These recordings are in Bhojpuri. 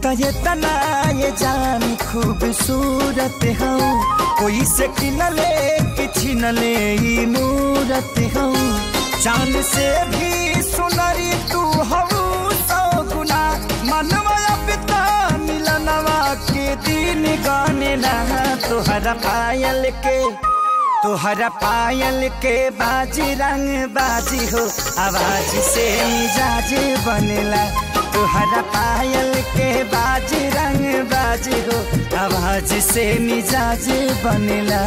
त ये तना ये जान खूबसूरत हूँ कोई से किनले कि छिनले ई मूरत हूँ चांद से भी सुनरी तू हूँ सौ गुना मनवा पिता मिलनवा के दिन गाने लहा तोहरा पायल के तोहरा पायल के बाजी रंग बाजी हो आवाज से मिजाज बनेला तोहरा पायल के बाजी रंग बाजी हो आवाज से मिजाज बनेला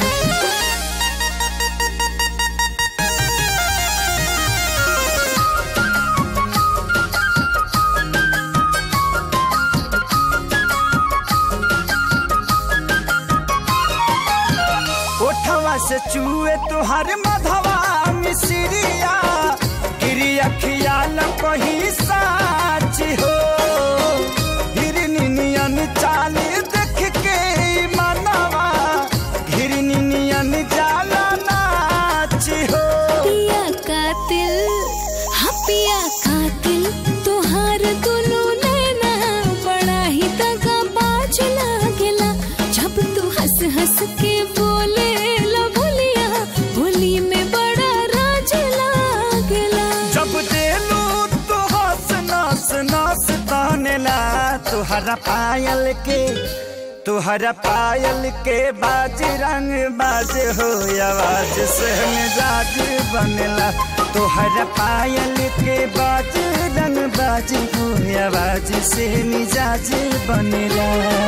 ओठवा से चूहे तुहार मधवा मिसरिया गिरी अखिया कही साच हो हिरनी नियन चाल देख के ई मनवा हिरनी नियन जाला नाच हो पिया कातिल हाँ पिया कातिल तोहार दुनू नैना बड़ा ही दगा बाज लागेला जब तू हंस हंस के बोले ला बोलिया बोली में बड़ा राज लागेला जब देलू तो हंस नास नास तानेला तुहरा पायल के तुहरा पायल के बाज रंग बाज हो आवाज से मिजाज बनेला तुहरा पायल के बाज रंग बाज हो आवाज से मिजाज बनेला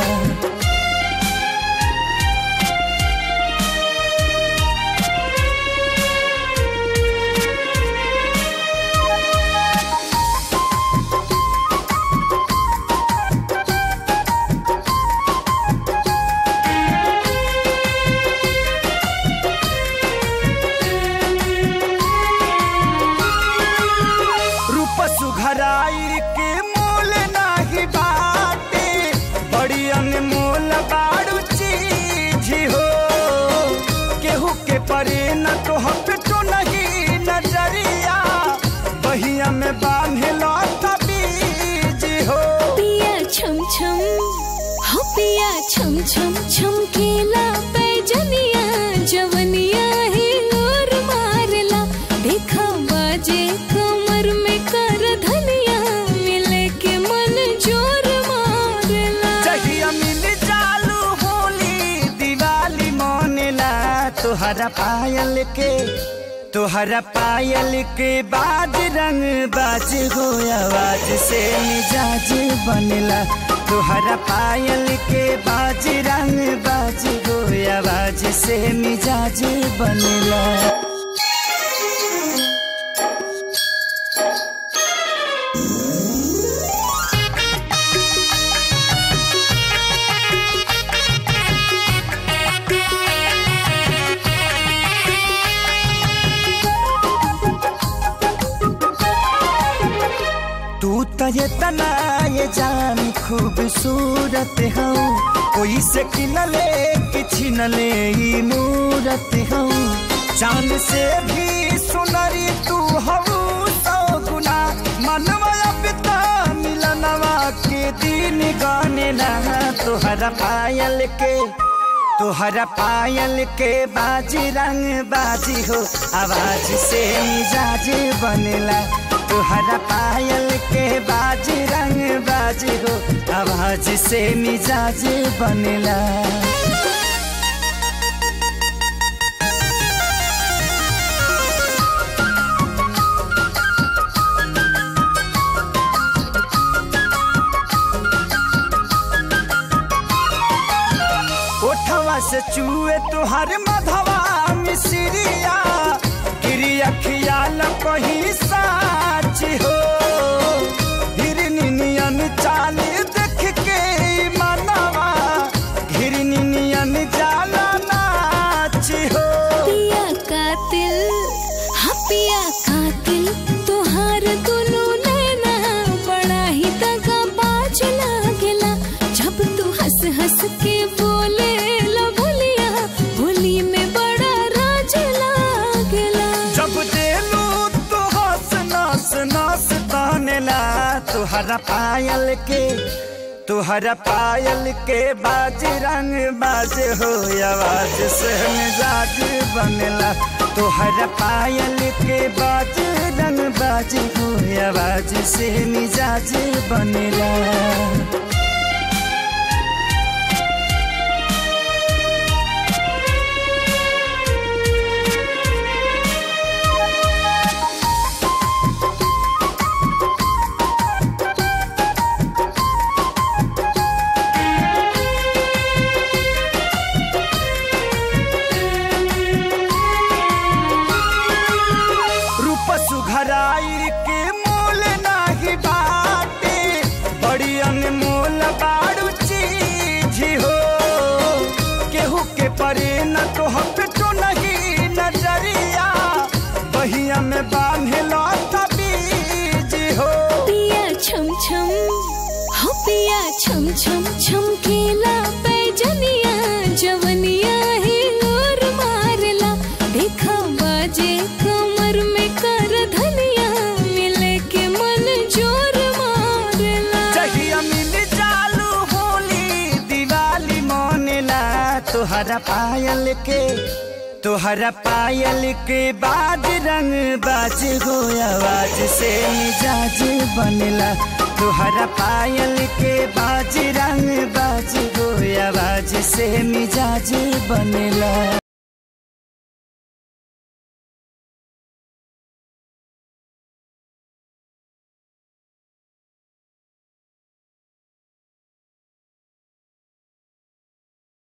रूप सुघराई के मोल नाही बाटे बड़ी अनमोल बाड़ू चीज हो केहू के परे न तो हम तो नहीं नजरिया बहिया में बांधे लौटा बीज हो पिया छम छम हो पिया छम छम छम केला पैजनिया जवनिया ही और मारला देखा बाजे कमर में कर धनिया मिले के मन जोर मारला जहिया मिल चालू होली दिवाली मोनेला तोहरा पायल के तोहरा पायल के बाज रंग बाज हो आवाज से मिजाज बनेला तोहरा पायल के बाज रंग बाज हो आवाज से मिजाज बनेला तू त ये तना ये जान खूबसूरत हूँ कोई से किनले कि छिनले ई मूरत हूँ चांद से भी सुनरी तू हूँ सौ गुना मनवा पिता मिलनवा के दिन गाने लहा तोहरा पायल के तोहरा पायल के बाजी रंग बाजी हो आवाज से मिजाज बनेला तोहरा पायल के बाजी रंग बाजी हो आवाज से मिजाज बनेला ओठवा से चूहे तुहार मधवा मिसरिया गिरी अखिया कही साच हो हिरनी नियन चाल देख के ई मनवा हिरनी नियन जाला नाच हो पिया कातिल हाँ पिया कातिल तोहार दुनू नैना बड़ा ही दगा बाज लागेला जब तू हंस हंस के बोले ला बोलिया बोली में बड़ा राज लागेला जब देलू तो हंस नास नास तानेला तुहरा पायल के तुहरा पायल के बाज रंग बाज हो आवाज से मिजाज बनेला तुहरा पायल के बाज रंग बाज हो आवाज से मिजाज बनेला रूप सुघराई के मोल नाही बाटे बड़ी अनमोल बाड़ू चीज हो केहू के परे न तो हम तो नहीं नजरिया बहिया में बांधे लौटा बीज हो पिया छम छम हो पिया छम छम छमकेला पैजनिया जवनिया है और मारला देखा बाजे कमर में कर धनिया मिले के मन जोर मारला जहिया मिल चालू होली दिवाली मोनेला तोहरा पायल के तोहरा पायल के बाज रंग बाज हो आवाज से मिजाज बनेला तोहरा पायल के बाज रंग बाज हो आवाज से मिजाज बनेला